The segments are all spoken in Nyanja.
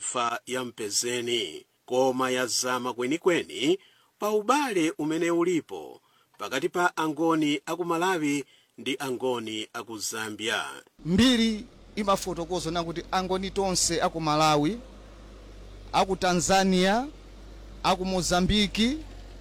imfa ya mpezeni koma yazama kwenikweni pa ubale umene ulipo pakati pa angoni aku malawi ndi angoni aku zambia mbiri imafotokoza na kuti angoni tonse aku malawi aku tanzania aku mozambiki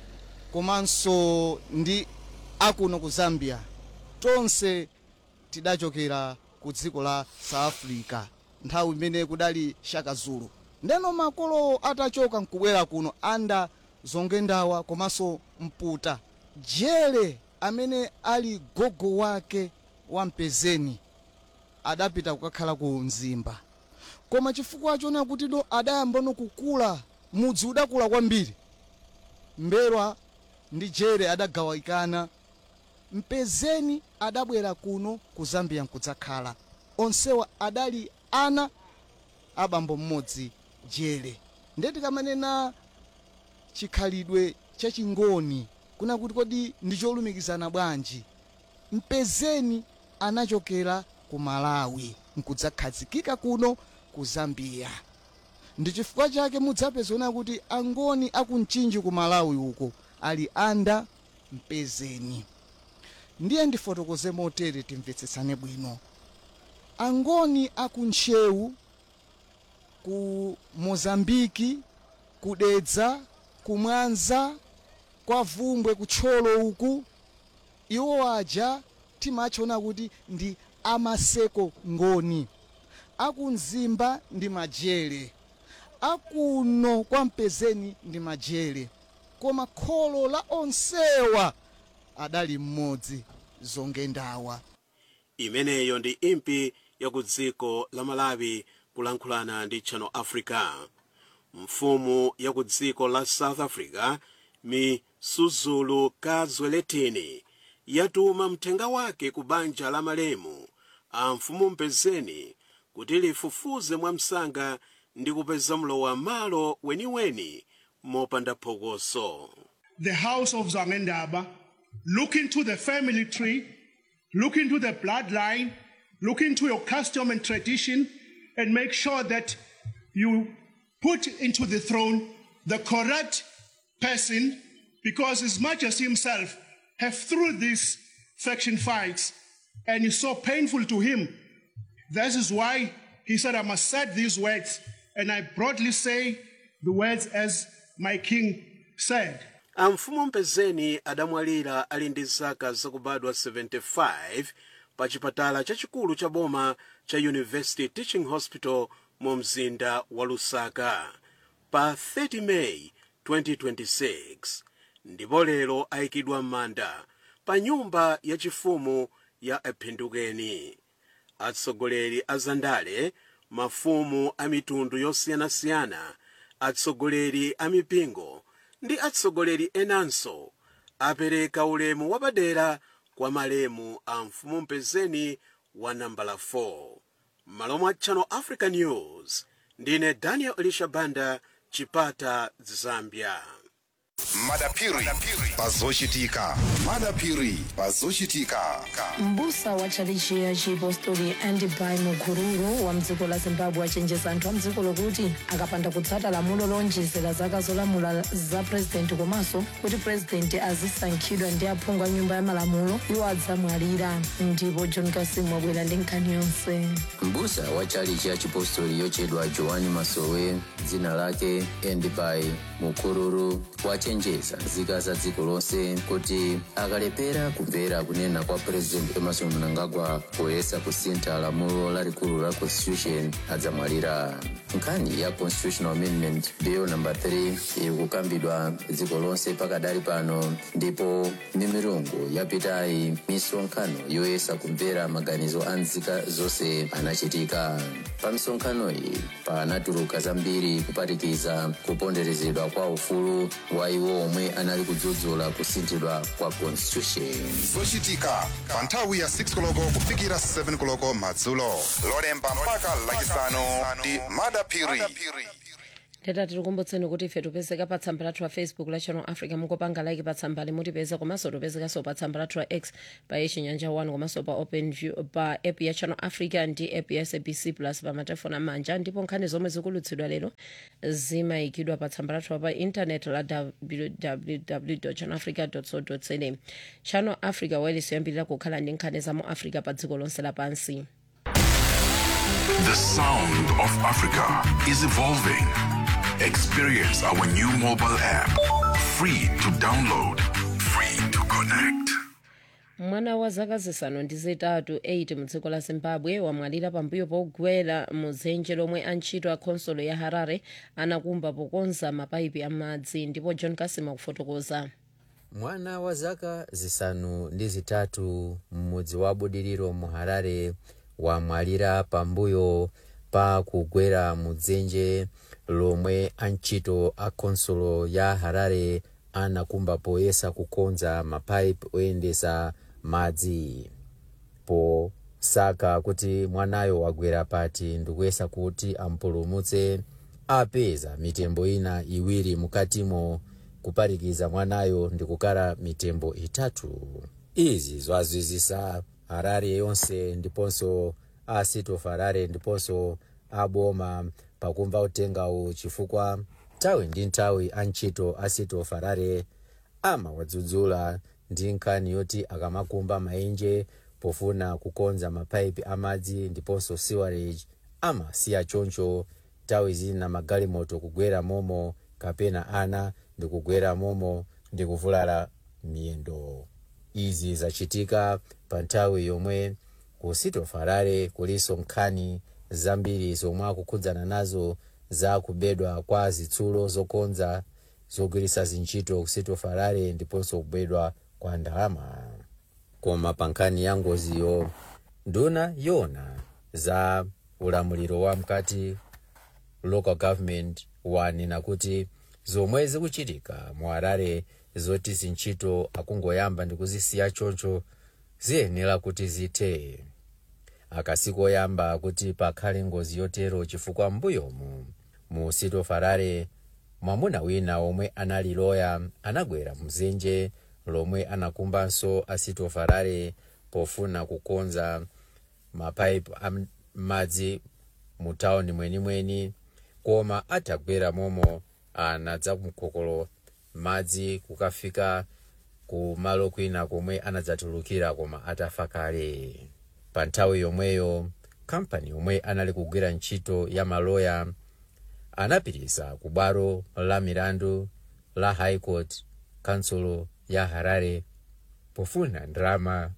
komanso ndi akuno ku zambia tonse tidachokera ku dziko la south africa nthawi imene kudali shaka zulu ndeno makolo atachoka nkubwera kuno anda zongendawa komanso mputa jele amene ali gogo wake wa mpezeni adapita kukakhala ku mzimba koma chifukwa chona kuti do adayamba no kukula mudzi udakula kwambiri mberwa ndi jere adagawikana mpezeni adabwera kuno ku zambia nkudzakhala onsewa adali ana abambo mmodzi jere ndeti kamanena chikhalidwe chachingoni kuna kuti kodi ndi cholumikizana bwanji mpezeni anachokera ku malawi nkudzakhazikika kuno ku zambia ndi chifukwa chake mudzapezona kuti angoni akumchinji ku malawi uko ali anda mpezeni ndiye ndifotokoze motere timvetsetsane bwino angoni akuntchewu ku mozambiki kudedza kumwanza kwa vumbwe kutcholo uku iwo aja timachona kuti ndi amaseko ngoni akumzimba ndi majere akuno kwa mpezeni ndi majere koma kholo la onsewa adali mmodzi zongendawa imeneyo ndi impi ya ku dziko la malawi kulankhulana ndi channel africa mfumu ya ku dziko la south africa misuzulu kazweletini yatuma mthenga wake ku banja la malemu a mfumu mpezeni kuti lifufuze mwamsanga ndi kupeza mlowa malo weniweni mopanda phokoso the house of Zangendaba, look into the family tree, look into the bloodline, look into your custom and tradition, and make sure that you put into the throne the correct person, because His Majesty himself have through these faction fights, and it's so painful to him. This is why he said, I must say these words, and I broadly say the words as my king said. amfumu mpezeni adamwalira ali ndi zaka zakubadwa 75 pa chipatala chachikulu cha boma cha university teaching hospital mu mzinda wa lusaka pa 30 meyi 2026 ndipo lero ayikidwa m'manda pa nyumba yachifumu ya ephindukeni atsogoleri a zandale mafumu a mitundu yosiyanasiyana atsogoleri a mipingo ndi atsogoleri enanso apereka ulemu wapadera kwa malemu a mfumu mpezeni wa nambala 4 m'malo mwa channel africa news ndine daniel elisha banda chipata zambia madapiri pazochitika madapiri pazochitika mbusa wa tchalichi ya chipostori andibai mukururu wa mdziko la zimbabwe achenjeza anthu a mdziko lokuti akapanda kutsata lamulo lonjezera zaka zolamula za purezidenti komanso kuti purezidenti azisankhidwa ndi aphungu a nyumba ya malamulo iwo adzamwalira ndipo john kasim wabwera ndi nkhani yonse mbusa wa chalichi ya chipostori yochedwa joani masowe dzina lake endibai mukururu wachenjeza nzika za dziko lonse kuti akalepera kumvera kunena kwa president emerson mnangagwa poyesa kusintha lamulo lalikulu la constitution adzamwalira nkhani ya constitutional amendment bill number 3 ikukambidwa dziko lonse pakadali pano ndipo mimirungu yapitayi misonkhano yoyesa kumvera maganizo a nzika zonse anachitika pa misonkhano iyi panatuluka zambiri kupatikiza kuponderezedwa kwa ufulu wa iwo omwe anali kudzudzula kusinthidwa kwa constitution zochitika pa nthawi ya 6 koloko kufikira 7 koloko madzulo lolemba mpaka lachisanu ndi madapiri teta tikukumbutseni kuti ife tipezeka pa tsamba lathu la facebook la channel africa mukopanga like pa tsamba limutipeza komanso tipezekanso pa tsamba lathu la x pa yechinyanja 1 komanso pa open view pa app ya channel africa ndi app ya sabc plus pa matelefoni amanja ndipo nkhani zomwe zikulutsidwa lero zimayikidwa pa tsamba lathu pa intanet la www channel africa co za channel africa wireless yoyambirira kukhala ndi nkhani za mu africa pa dziko lonse lapansi The sound of Africa is evolving. Experience our new mobile app. Free to download, free to connect. mwana wa zaka zisanu ndi zitatu 8 mudziko la zimbabwe wamwalira pambuyo pogwera mu dzenje lomwe antchito a khonsolo ya harare anakumba pokonza mapaipi amadzi ndipo john kasima kufotokoza mwana wa zaka zisanu ndi zitatu m'mudzi wa budiriro mu harare wamwalira pambuyo pa kugwera mu dzenje lomwe antchito a khonsolo ya harare anakumba poyesa kukonza mapaipi oyendesa madzi posaka kuti mwanayo wagwera pati ndikuyesa kuti ampulumutse apeza mitembo ina iwiri mukatimo kuparikiza mwanayo ndikukala mitembo itatu izi zwazwizisa harare yonse ndiponso a city of harare ndiponso aboma pakumva utengawu chifukwa nthawi ndi nthawi antchito a city of harare amawadzudzula ndi nkhani yoti akamakumba maenje pofuna kukonza mapaipi amadzi ndiponso sewerage amasiya choncho nthawi zina magalimoto kugwera momo kapena ana ndikugwera momo ndikuvulala miyendo izi zachitika pa nthawi yomwe ku city of harare kuliso nkhani zambiri zomwe akukhudzana nazo za kubedwa kwa zitsulo zokonza zogwiritsa zintchito ku city of harare ndiponso kubedwa kwa ndalama koma pa nkhani ya ngoziyo nduna yona za ulamuliro wa mkati local government wanena kuti zomwe zikuchitika mu harare zoti zintchito akungoyamba ndi kuzisiya choncho ziyenera kuti zithe akasikoyamba kuti pakhale ngozi yotero chifukwa mbuyomu mu city of harare mwamuna wina omwe anali loya anagwera mzenje lomwe anakumbanso a city of harare pofuna kukonza mapaipi amadzi mu tawuni mwenimweni koma atagwera momo anadza kumkokolo madzi kukafika ku malo kwina komwe anadzatulukira koma atafa kale pa nthawi yomweyo kampani yomwe anali kugwira ntchito ya maloya anapitisa ku bwalo la milandu la high court kansulo ya harare pofuna ndalama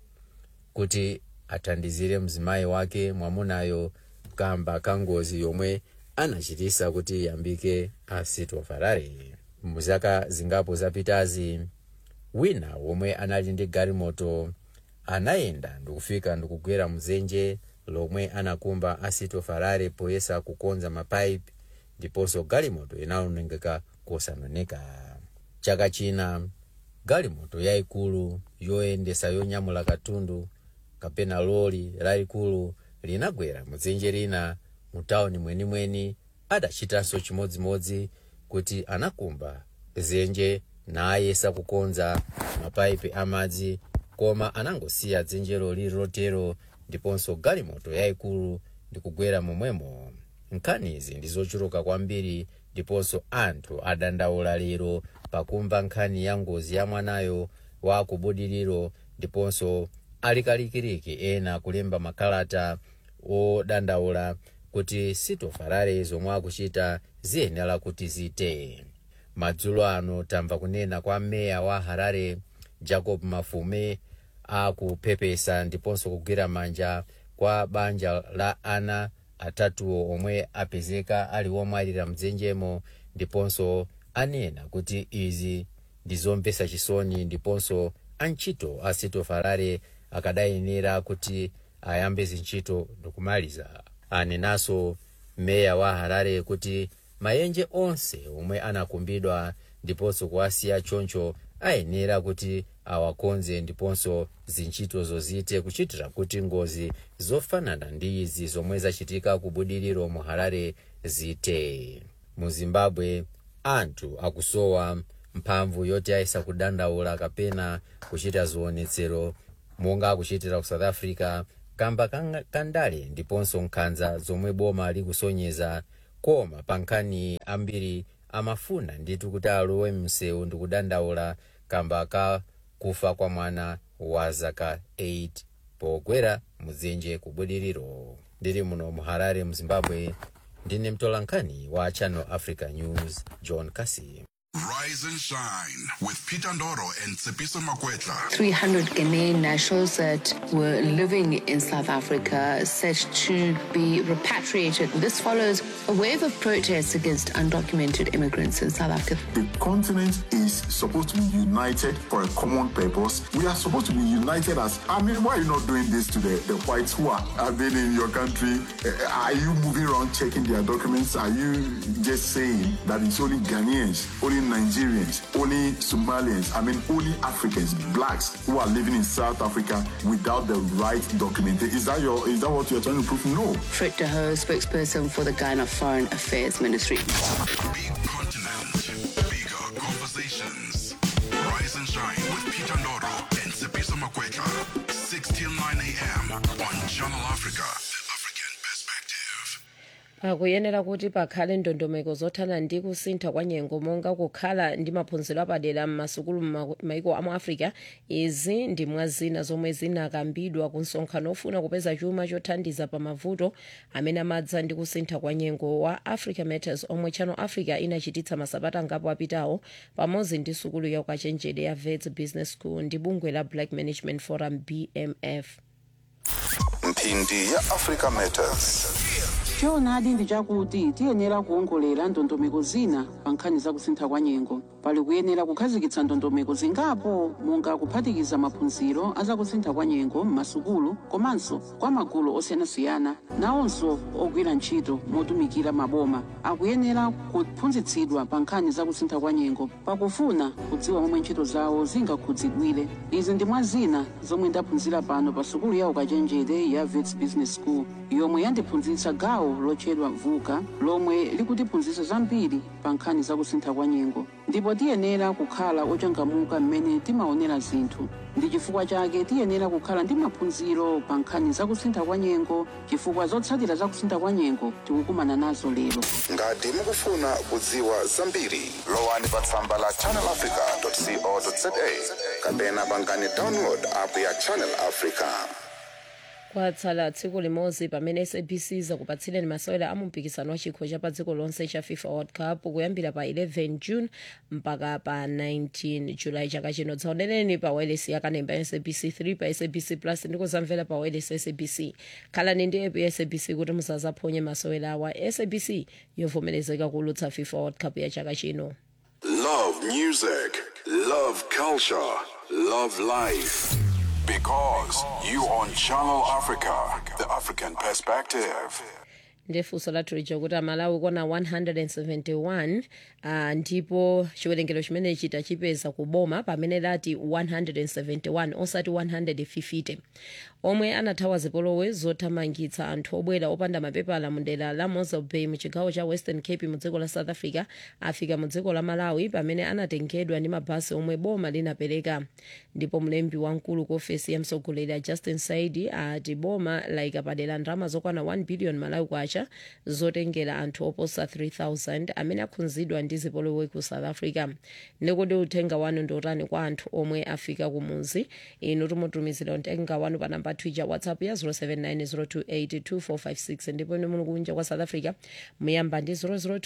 kuti athandizire mzimayi wake mwamunayo kamba kangozi yomwe anachitisa kuti yambike a city of harare muzaka zingapo zapitazi wina womwe anali ndi galimoto anayenda ndikufika ndikugwera mzenje lomwe anakumba a city of harare poyesa kukonza mapaipi ndiponso galimoto inawonongeka kosanoneka chaka china galimoto yayikulu yoyendesa yonyamula katundu kapena loli lalikulu linagwera mudzenje lina mu tawuni mwenimweni adachitanso chimodzimodzi kuti anakumba dzenje nayesa kukonza mapaipi amadzi koma anangosiya dzenjelo lili lotero ndiponso galimoto yayikulu ndikugwera momwemo nkhanizi ndi zochuluka kwambiri ndiponso anthu adandaula lero pakumva nkhani ya ngozi ya mwanayo wa kubudiriro ndiponso alikalikiriki ena kulemba makalata odandaula kuti city of harare zomwe akuchita ziyenera kuti zite madzulo ano tamva kunena kwa meya wa harare jacob mafume akupepesa ndiponso kugwira manja kwa banja la ana atatuwo omwe apezeka ali womwalira mdzenjemo ndiponso anena kuti izi ndi zomvetsa chisoni ndiponso antchito a city of harare akadayenera kuti ayambe zintchito ndikumaliza anenanso meya wa harare kuti maenje onse omwe anakumbidwa ndiponso kuwasiya choncho ayenera kuti awakonze ndiponso zintchito zozite kuchitira kuti ngozi zofanana ndi izi zomwe zachitika ku budiriro mu harare zite mu zimbabwe anthu akusowa mphamvu yoti ayesa kudandaula kapena kuchita zionetsero monga akuchitira ku south africa kamba kanga- kandale ndiponso nkhanza zomwe boma likusonyeza koma pa nkhani ambiri amafuna ndithu kuti alowe msewu ndikudandaula kamba ka kufa kwa mwana wa zaka 8 pogwera mudzenje ku bwililiro ndili muno mu harare mu zimbabwe ndine mtolankhani wa channel africa news john casey Rise and shine with Peter Ndoro and Tsepiso Makwetla. 300 Ghanaian nationals that were living in South Africa set to be repatriated. This follows a wave of protests against undocumented immigrants in South Africa. The continent is supposed to be united for a common purpose. We are supposed to be united as. I mean, why are you not doing this to the, the whites who are, have been in your country? Uh, Are you moving around checking their documents? Are you just saying that it's only Ghanaians, only Nigerians, only Somalians, I mean, only Africans, blacks who are living in South Africa without the right documentation? Is that your? Is that what you're trying to prove? No. Fred De Hoo, spokesperson for the Ghana Foreign Affairs Ministry. Big continent, bigger conversations. Rise and shine with Peter Ndoro and Tsepiso Makwetla. 6 till 9 a.m. on Channel Africa. The African Perspective. akuyenera kuti pakhale ndondomeko zothana ndi kusintha kwa nyengo monga kukhala ndi maphunziro apadera m'masukulu m'maiko amu africa izi ndi mwa zina zomwe zinakambidwa ku msonkhano ofuna kupeza chuma chothandiza pa mavuto amene amadza ndi kusintha kwa nyengo wa africa matters omwe channel africa inachititsa masabata angapo apitawo pamodzi ndi sukulu ya ukachenjede ya vets business school ndi bungwe la black management forum bmf mphindi ya africa matters choonadi ndi chakuti tiyenera kuongolera ndondomeko zina pa nkhani za kusintha kwa nyengo pali kuyenera kukhazikitsa ndondomeko zingapo monga kuphatikiza maphunziro a za kusintha kwa nyengo m'masukulu komanso kwa magulu osiyanasiyana nawonso ogwira ntchito motumikira maboma akuyenera kuphunzitsidwa pa nkhani za kusintha kwa nyengo pakufuna kudziwa momwe ntchito zawo zingakhudzidwire izi ndi mwa zina zomwe ndaphunzira pano pa sukulu ya ukachenjede ya vets business school yomwe yandiphunzitsa gawo lotchedwa vuka lomwe likutiphunzitsa zambiri pa nkhani za kusintha kwa nyengo ndipo tiyenera kukhala ochangamuka mmene timaonera zinthu ndi chifukwa chake tiyenera kukhala ndi maphunziro pa nkhani za kusintha kwa nyengo chifukwa zotsatira za kusintha kwa nyengo tikukumana nazo lero ngati mukufuna kudziwa zambiri lowani pa tsamba la channelafrica.co.za kapena pangani download app ya channel africa kwatsala tsiku limodzi pamene sabc zakupatsireni masewera a mumpikisano wa chikho cha pa dziko lonse cha fifa world cup kuyambira pa 11 june mpaka pa 19 julayi chaka chino dzaonereni pa wireless ya kanemba ya sabc 3 pa sabc plus ndi kuzamvera pa wireless ya sabc khalani ndi app ya sabc kuti musazaphonye masewera awa sabc yovomerezeka kulutsa fifa world cup ya chaka chino Love music, love culture, love life. Because you on Channel Africa, the African perspective. ndifunso lathu lija kuti amalawi kona 171 uh, ndipo chiwerengero chimene chita chipeza kuboma pamene lati 171 osati 150 omwe anathawa zipolowe zothamangitsa anthu obwera opanda mapepala mu dera la mosel bay mu chigawo cha western cape mu dziko la south africa afika mu dziko la malawi pamene anatengedwa ndi mabasi omwe boma linapereka ndipo mlembi wamkulu ku ofesi ya mtsogoleri a justin saidi ati boma layika padera ndalama zokwana 1 billion malawi kwacha zotengera anthu oposa 3000 amene akhudzidwa ndi zipolowe ku south africa ndikodi uthenga wanu ndiotani kwa anthu omwe afika kumuzi inu timutumizira uthenga wanu pa namba twitter whatsapp ya 0790282456 ndipo inu muli kunja kwa south africa muyamba ndi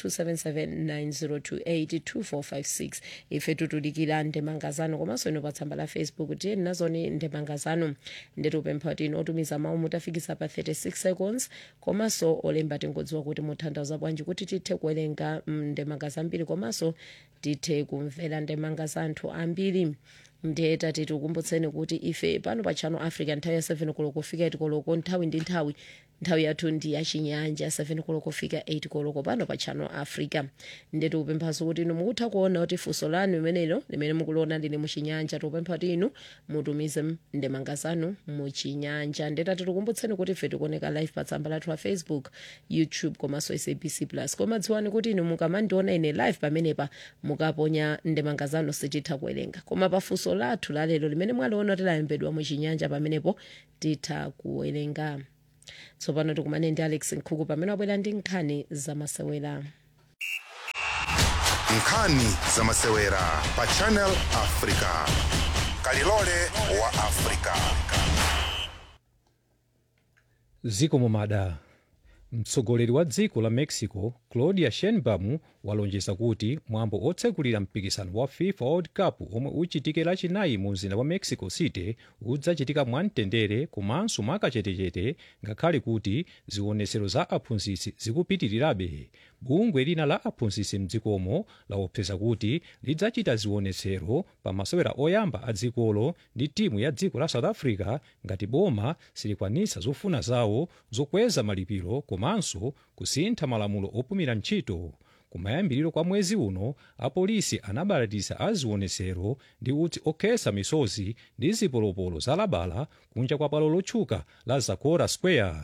0027790282456 ife tutudikira ndemanga zanu komanso ino pa tsamba la facebook tiyeni nazoni ndemanga zanu nditupempha kuti inu otumiza mawu mutafikisa pa 36 seconds komanso olemba tingodziwa kuti muthandauza bwanji kuti tithe kuwerenga mm, ndemanga zambiri komanso tithe kumvera ndemanga za anthu ambiri ndiye tati tikukumbutseni kuti ife pano pa channel africa nthawi ya 7 koloko kufika itikoloko nthawi ndi nthawi nthawi yathu ndi yachinyanja 7 koloko kufika 8 koloko pano pa channel africa ndetu kupemphaso kuti inu mukutha kuona kuti funso lanu limenelo limene mukuliona lili muchinyanja tikupempha kuti inu mutumize ndemanga zanu muchinyanja ndetati tikumbutseni kuti ife tikuoneka live pa tsamba lathu la facebook youtube komanso sabc plus koma dziwani kuti inu mukamandiona ine live pamenepa mukaponya ndemanga zanu sititha kuwerenga koma pa funso lathu lalero limene mwaliona kuti layembedwa muchinyanja pamenepo titha kuwerenga tsopano tikumane ndi alex nkhuku pamene wabwera ndi nkhani zamasewera nkhani zamasewera pa channel africa kalilole wa africa ziko mumada mtsogoleri wa dziko la mexico claudia sheinbaum walonjeza kuti mwambo otsekulira mpikisano wa fifa world cup omwe uchitike lachinayi mu mzinda wa mexico city udzachitika mwamtendere komanso mwakachetechete ngakhale kuti zionetsero za aphunzitsi zikupitirirabe bungwe lina la aphunzitsi mdzikomo laopseza kuti lidzachita zionetsero pa masewera oyamba a dzikolo ndi timu ya dziko la south africa ngati boma silikwanitsa zofuna zawo zokweza malipiro komanso kusintha malamulo opumira ntchito kumayambiriro kwa mwezi uno apolisi anabalatisa azionetsero ndi utsi okhetsa misozi ndi zipolopolo zalabala kunja kwa bwalo lotchuka la zocora square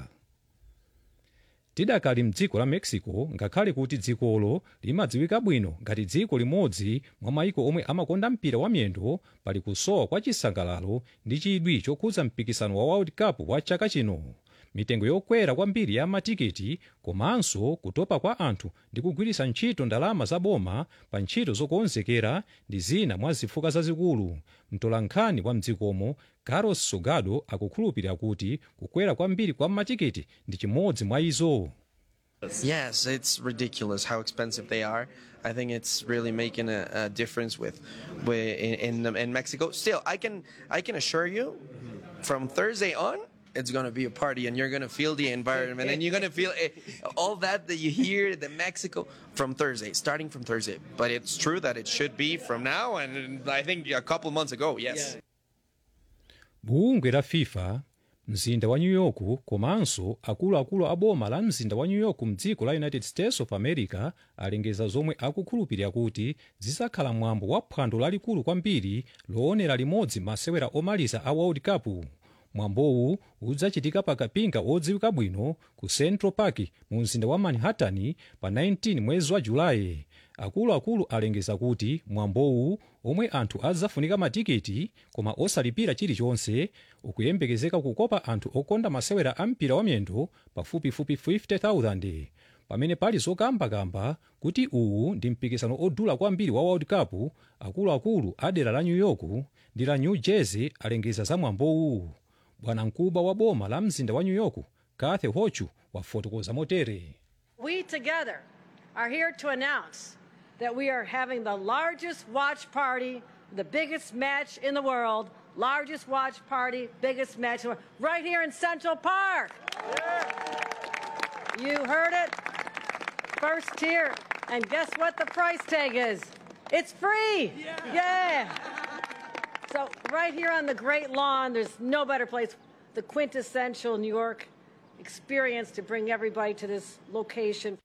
tidakali mdziko la mexico ngakhale kuti dzikolo limadziwika bwino ngati dziko limodzi mwa mayiko omwe amakonda mpira wa miyendo pali kusowa kwa chisangalalo ndi chidwi chokhudza mpikisano wa world cup wa chaka chino mitengo yokwera kwambiri ya matiketi komanso kutopa kwa anthu ndi kugwiritsa ntchito ndalama za boma pa ntchito zokonzekera ndi zina mwa zifukwa zazikulu mtolankhani wa mdzikomo carlos sogado akukhulupirira kuti kukwera kwambiri kwa matiketi ndi chimodzi mwa izo Yes, it's ridiculous how expensive they are. I think it's really making a, a difference with, with in, in in Mexico. Still, I can I can assure you, from Thursday on, it's gonna be a party, and you're gonna feel the environment, and you're gonna feel it, all that that you hear the Mexico from Thursday, starting from Thursday. But it's true that it should be from now, and I think a couple months ago. Yes. bungwe la fifa mzinda wa new york komanso akuluakulu a boma la mzinda wa new york mdziko la united states of america alengeza zomwe akukhulupirira kuti zizakhala mwambo wa phwando lalikulu kwambiri loonera limodzi masewera omaliza a world cup mwambowu udzachitika pa kapinga odziwika bwino ku central park mu mzinda wa manhattan pa 19 mwezi wa julayi akuluakulu alengeza kuti mwambowu omwe anthu adzafunika matiketi koma osalipira chilichonse ukuyembekezeka kukopa anthu okonda masewera a mpira wa miyendo pafupifupi 50000 pamene pali zokambakamba kuti uwu ndi mpikisano odula kwambiri wa world cup akuluakulu a dera la new york ndi la new jersey alengeza za mwambowu bwanamkubwa wa boma la mzinda wa new york kathy hochu wafotokoza motere We together are here to announce that we are having the largest watch party, the biggest match in the world, largest watch party, biggest match in the world, right here in Central Park. You heard it first tier. And guess what the price tag is? It's free. Yeah. So, right here on the Great Lawn, there's no better place, the quintessential New York experience to bring everybody to this location.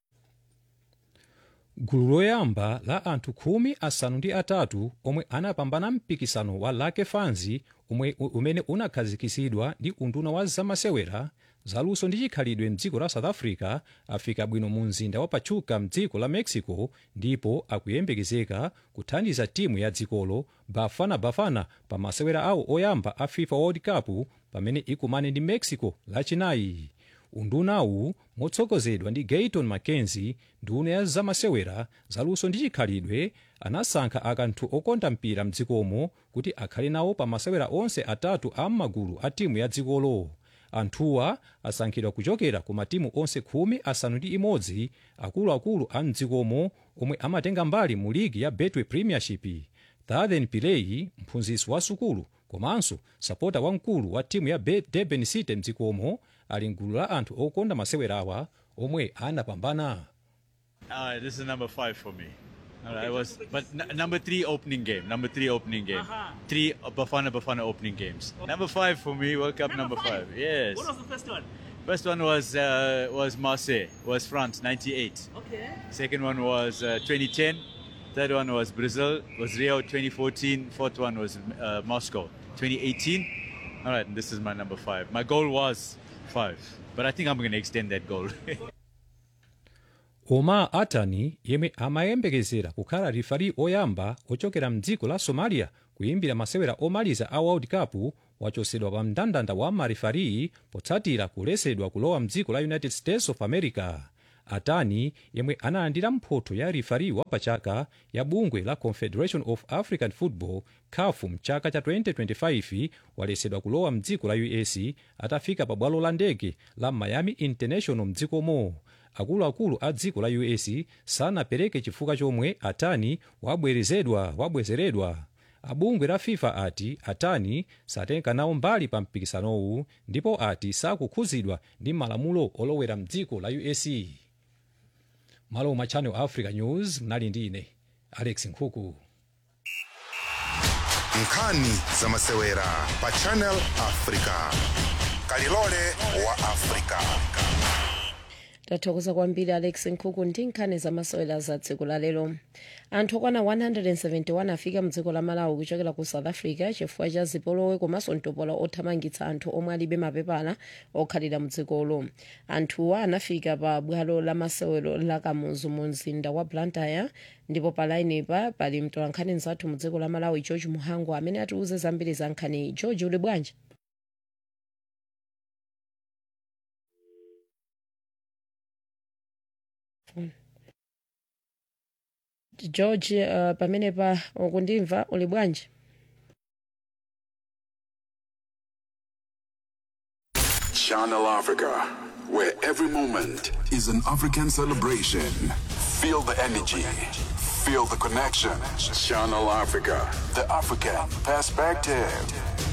gulu loyamba la anthu khumi asanu ndi atatu omwe anapambana mpikisano wa lake fanzi umwe, umene unakhazikisidwa ndi unduna wa zamasewera zaluso ndi chikhalidwe mdziko la south africa afika bwino mu mzinda wa pachuca mdziko la mexico ndipo akuyembekezeka kuthandiza timu ya dzikolo bafana bafana pa masewera awo oyamba a fifa world cup pamene ikumane ndi mexico lachinayi undunawu motsogozedwa ndi gayton mackenzie nduna ya zamasewera zaluso ndi chikhalidwe anasankha akanthu okonda mpira mdzikomo kuti akhale nawo pa masewera onse atatu a m'magulu a timu ya dzikolo anthuwa asankhidwa kuchokera ku matimu onse khumi asanu ndi imodzi akuluakulu a mdzikomo omwe amatenga mbali mu ligi ya betway premiership thathen pilei mphunzitsi wa sukulu komanso sapota wamkulu wa timu ya Be- durban city mdzikomo ali mgulu la anthu okonda masewerawa omwe anapambana Uh, this is number five for me. All right, I was, but n- number three opening game. Number three opening game. Uh-huh. Three Bafana Bafana opening games. Number five for me. World Cup number, five. Yes. What was the first one? First one was uh, was Marseille, was France, 98. Okay. Second one was uh, 2010. Third one was Brazil, was Rio 2014. Fourth one was uh, Moscow 2018. All right, and this is my number five. My goal was five, but I think I'm going to extend that goal. omar atani yemwe amayembekezera kukhala rifari oyamba ochokera mdziko la somalia kuyimbira masewera omaliza a world cup wachosedwa pa mndandanda wa marifari potsatira kulesedwa kulowa mdziko la united states of america atani yemwe analandira mphotho ya rifari wapachaka ya bungwe la confederation of african football caf mchaka cha 2025 walesedwa kulowa mdziko la us atafika pa bwalo la ndege la miami international mdzikomo akuluakulu a dziko la us sanapereke chifukwa chomwe atani wabwerezedwa wabwezeredwa abungwe la fifa ati atani satenga nawo mbali pa mpikisanowu ndipo ati sakukhuzidwa ndi malamulo olowera mdziko la us malo mwa channel africa news mnali ndi ine alex nkhuku nkhani za masewera pa channel africa kalilole wa africa tathokoza kwambiri alex nkhuku ndi nkhani zamasewera za dziko la lero anthu okwana 171 afika mdziko la malawi kuchokera ku south africa chifukwa cha zipolowe komanso mtopola othamangitsa anthu omwe alibe mapepala okhalira mdzikolo anthuwa anafika pa bwalo la masewero la kamuzu mu mzinda wa blantyre ndipo pa lainepa pali mtolankhani mzathu mu dziko la malawi george muhango amene atiuze zambiri za nkhani george uli bwanji george uh, pamenepa ukundimva uli bwanji Channel Africa, where every moment is an African celebration. Feel the energy, feel the connection. Channel Africa, the African perspective.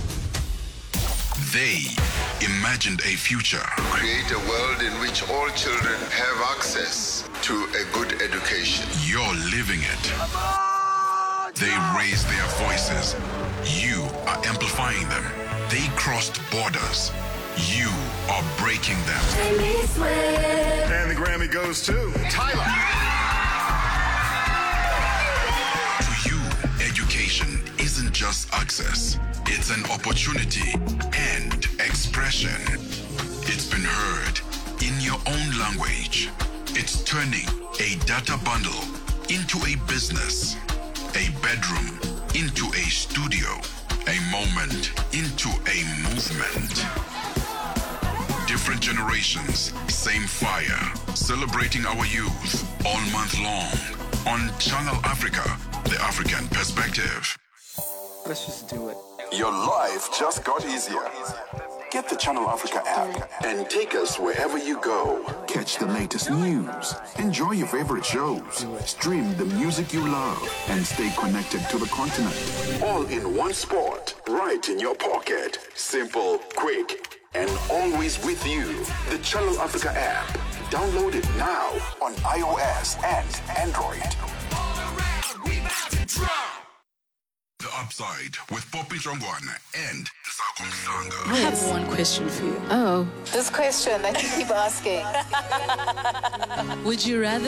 They imagined a future. Create a world in which all children have access to a good education. You're living it. They raised their voices. You are amplifying them. They crossed borders. You are breaking them. And the Grammy goes to Tyler. To you, education isn't just access, it's an opportunity and expression. It's been heard in your own language. It's turning a data bundle into a business, a bedroom into a studio, a moment into a movement. Different generations, same fire. Celebrating our youth all month long on Channel Africa, the African perspective. Let's just do it. Your life just got easier. Get the Channel Africa app and take us wherever you go. Catch the latest news, enjoy your favorite shows, stream the music you love, and stay connected to the continent. All in one spot, right in your pocket. Simple, quick, and always with you. The Channel Africa app. Download it now on iOS and Android. The Upside with Poppy Trongwana and Sako Msanga. I have one question for you. Oh. This question that you keep asking. Would you rather